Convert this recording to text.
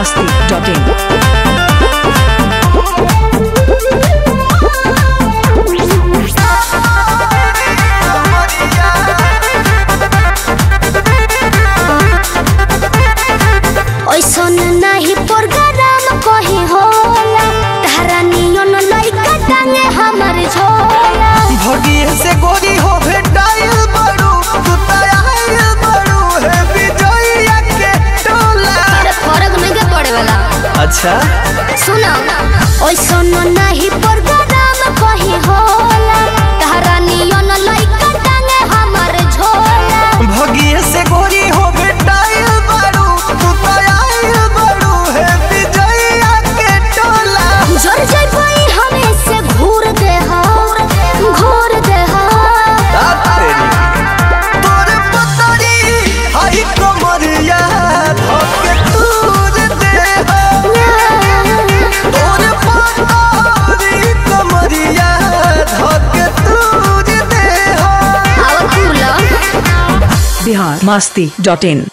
masti.in. ओइसन नाही programme कही होला तारा नियन लइका टांगे हमर झोला भगिए से गोरी हो भेटाइल बड़ू तू तयाइल बड़ू है विजयया के टोला अरे फर्क नहीं के पड़े वाला अच्छा सुनो ओइसन नाही प्रोग्राम कही होला तारा नियन लइका टांगे हमर झोला भगिए से गोरी हो भेटाइल बड़ू तू तयाइल बड़ू है विजयया के टोला जोर जय पाई हमें से घूर दे हा घूर दे हा तेरी तोर पतरी हाई कमरिया धोके तूर दे तोर पतरी कमरिया धोके तूर दे और कुला Bihar masti.in.